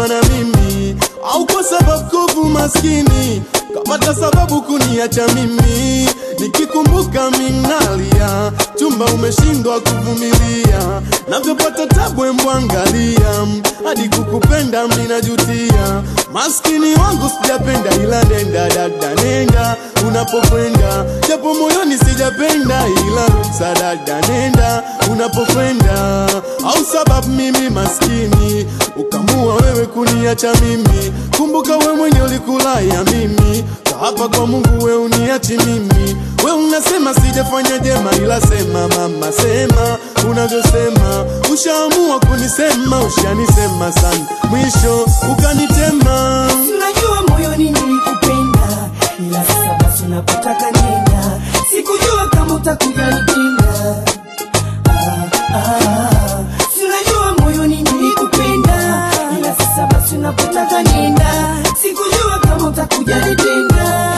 kuwa na mimi au kwa sababu kovu maskini kapata sababu kuniacha mimi nikikumbuka minalia chumba umeshindwa kuvumilia navyopata tabu embwangalia hadi kukupenda minajutia maskini wangu sijapenda ila nenda dada nenda unapokwenda japo moyoni sijapenda ila ruksa dada nenda unapokwenda au sababu mimi maskini ukamua wewe kuniacha mimi kumbuka we mwenye ulikulaya mimi hapa kwa Mungu we uniachi mimi we unasema sijafanya jema ila sema mama sema unavyosema ushaamua kunisema ushanisema sana mwisho ukanitema Unajua moyoni nilikupenda, ila sasa basi unapotaka nenda, sikujua kama utakuja nitenda. Ah, ah. Si unajua moyoni nilikupenda, ila sasa basi unapotaka nenda, sikujua kama utakuja nitenda.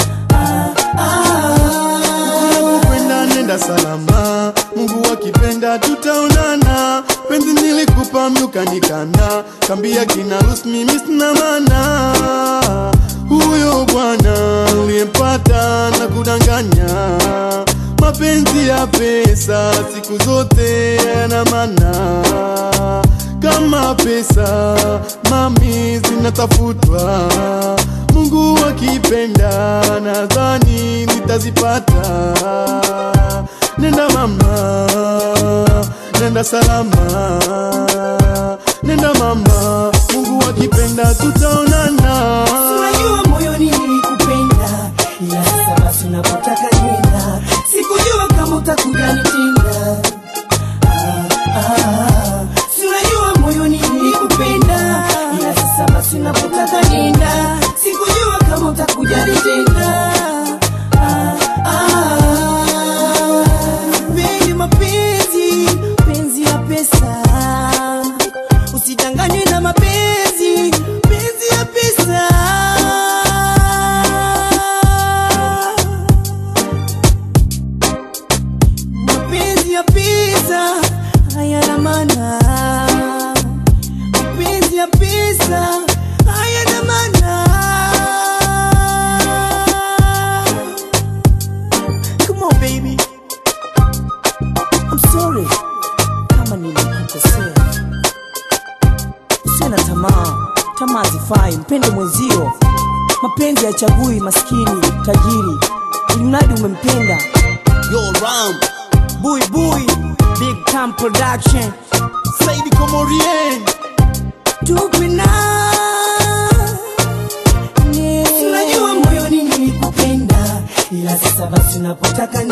Ah, ah. kwenda nenda salama mungu akipenda tutaonana penzi nilikupa mlukanikana kambia kina rus mimi sina mana huyo bwana uliyempata na kudanganya mapenzi ya pesa siku zote yana mana kama pesa mami zinatafutwa mungu akipenda nadhani nitazipata nenda mama nenda salama nenda mama mungu akipenda tutaonana Unajua moyoni nilikupenda, ila sasa basi unapotaka nenda, sikujua kama utakuja nitenda. Ah, ah. Si unajua moyoni nilikupenda, ila sasa basi unapotaka nenda, sikujua kama utakuja nitenda. Ah, ah. Pendi mapenzi, penzi ya pesa, usidanganywe na mapenzi, penzi ya pesa. Mapenzi ya pesa hayana maana, mapenzi ya pesa hayana maana. Come on baby, I'm sorry kama nilikukosea. Usiwe na tamaa, tamaa zifai, mpende mwenzio. Mapenzi hayachagui maskini, tajiri, ili mradi umempenda. Yo, Ram, Bui Bui, Big Time Production. Saidi Komorien Tupina. Unajua moyoni nilikupenda, ila sasa basi unapotaka